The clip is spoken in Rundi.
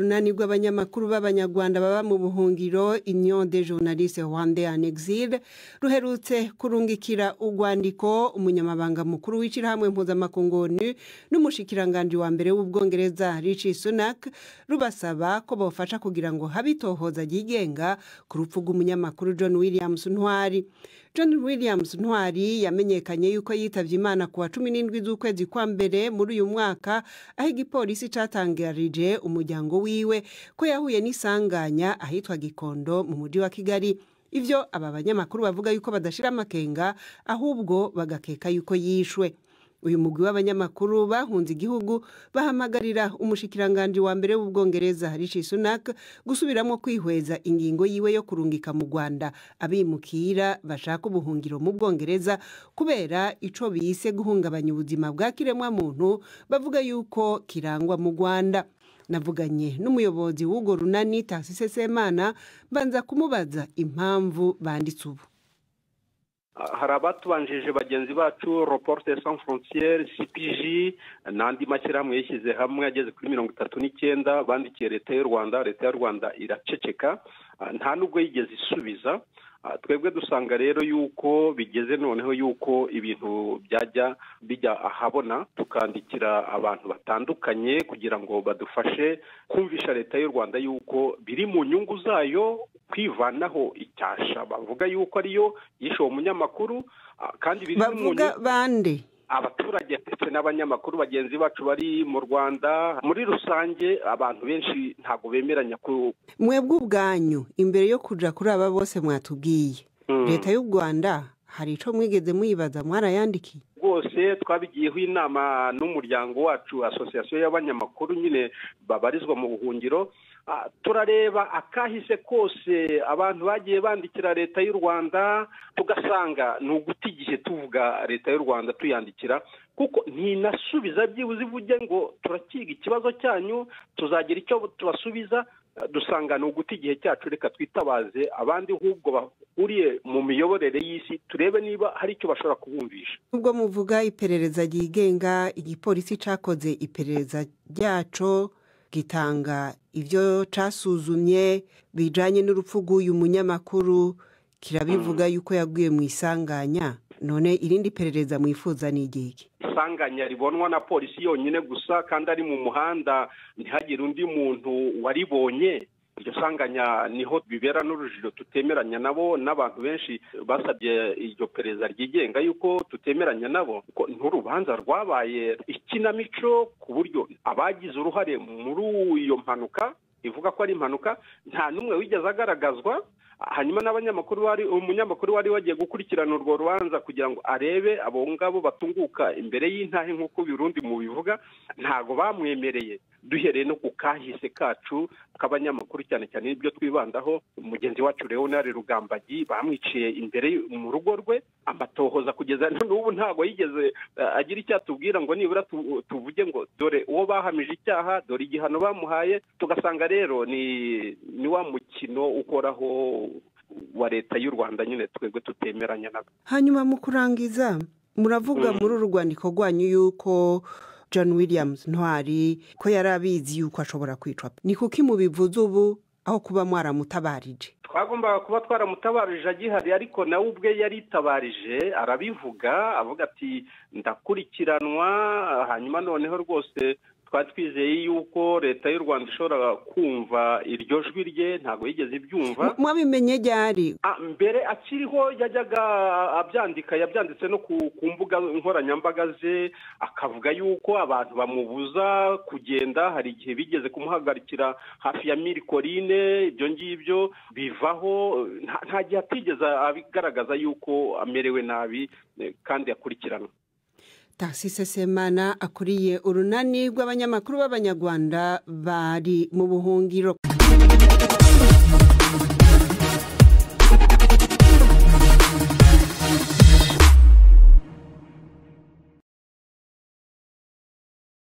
urunani rw'abanyamakuru b'abanyarwanda baba mu buhungiro union de journaliste rwanda en exil ruherutse kurungikira urwandiko umunyamabanga mukuru w'ishyirahamwe mpuzamakungu onu n'umushikiranganji wa mbere w'ubwongereza rici sunak rubasaba ko bafasha kugira ngo habe itohoza ryigenga ku rupfu rw'umunyamakuru john williams ntwari john williams ntwari yamenyekanye yuko yitabye imana ku wa cumi n'indwi z'ukwezi kwa mbere muri uyu mwaka aho igipolisi cyatangarije umuryango wiwe ko yahuye n'isanganya ahitwa gikondo mu mujyi wa kigali ibyo aba banyamakuru bavuga yuko badashira amakenga ahubwo bagakeka yuko yishwe uyu mugwi w'abanyamakuru bahunze igihugu bahamagarira umushikiranganji wa mbere w'ubwongereza rishi sunak gusubiramo kwihweza ingingo yiwe yo kurungika mu rwanda abimukira bashaka ubuhungiro mu bwongereza kubera ico bise guhungabanya ubuzima bwa kiremwamuntu bavuga yuko kirangwa mu rwanda navuganye n'umuyobozi w'urwo runani tasise semana mbanza kumubaza impamvu banditse ubu hari abatubanjije bagenzi bacu reporte sans frontiere cpg n'andi mashyirahamwe yishyize hamwe ageze kuri mirongo itatu n'icyenda bandikiye leta y'u rwanda leta y'u rwanda iraceceka nta nubwo yigeze isubiza twebwe dusanga rero yuko bigeze noneho yuko ibintu byajya bijya ahabona tukandikira abantu batandukanye kugira ngo badufashe kumvisha leta y'u rwanda yuko biri mu nyungu zayo kwivanaho icyasha bavuga yuko ariyo yishe uwo munyamakuru kandi biri bavuga bande abaturage ndetse n'abanyamakuru bagenzi bacu bari mu rwanda muri rusange abantu benshi ntabwo bemeranya ku mwebwe ubwanyu imbere yo kujya kuri aba bose mwatubwiye leta y'u rwanda hari icyo mwigeze muyibaza mwarayandikiye rwose twabigiyeho inama n'umuryango wacu asosiyasiyo y'abanyamakuru nyine babarizwa mu buhungiro turareba akahise kose abantu bagiye bandikira leta y'u rwanda tugasanga ni uguta igihe tuvuga leta y'u rwanda tuyandikira kuko ntinasubiza byibuze ivuge ngo turakiga ikibazo cyanyu tuzagira icyo tubasubiza dusanga ni uguta igihe cyacu reka twitabaze abandi ahubwo bahuriye mu miyoborere y'isi turebe niba hari icyo bashobora kubumvisha nubwo muvuga iperereza ryigenga igipolisi cyakoze iperereza ryaco gitanga ibyo cyasuzumye bijyanye n'urupfu rw'uyu munyamakuru kirabivuga yuko yaguye mu isanganya none irindi perereza mwifuza ni igihe isanganya ribonwa na polisi yonyine gusa kandi ari mu muhanda ntihagire undi muntu waribonye iryo sanganya niho bibera n'urujijo tutemeranya nabo n'abantu benshi basabye iryo perezida ryigenga yuko tutemeranya nabo n'urubanza rwabaye ikinamico ku buryo abagize uruhare muri iyo mpanuka ivuga ko ari impanuka nta n'umwe wigeze agaragazwa hanyuma n'abanyamakuru wari umunyamakuru wari wagiye gukurikirana urwo rubanza kugira ngo arebe abo ngabo batunguka imbere y'intahe nk'uko birundi mu bivuga ntabwo bamwemereye duhereye no ku kahise kacu k'abanyamakuru cyane cyane n'ibyo twibandaho mugenzi wacu leonard rugambagi bamwiciye imbere mu rugo rwe amatohoza kugeza n'ubu ntabwo yigeze agira icyo atubwira ngo nibura tuvuge ngo dore uwo bahamije icyaha dore igihano bamuhaye tugasanga rero ni ni wa mukino ukoraho wa leta y'u rwanda nyine twebwe tutemeranya nabo hanyuma mu kurangiza muravuga muri uru rwandiko rwanyu yuko john williams ntwari ko yari abizi yuko ashobora kwicwa ni kuki mubivuze ubu aho kuba mwaramutabarije twagombaga kuba twaramutabarije agihari ariko nawe ubwe yaritabarije arabivuga avuga ati ndakurikiranwa hanyuma noneho rwose twari twizeye yuko leta y'u rwanda ishobora kumva iryo jwi rye ntabwo yigeze ibyumva mwabimenye ryari mbere akiriho yajyaga abyandika yabyanditse no ku mbuga nkoranyambaga ze akavuga yuko abantu bamubuza kugenda hari igihe bigeze kumuhagarikira hafi ya mirikorine ibyo ngibyo bivaho nta gihe atigeze abigaragaza yuko amerewe nabi kandi akurikiranwa tasise semana akuriye urunani rw'abanyamakuru b'abanyarwanda bari mu buhungiro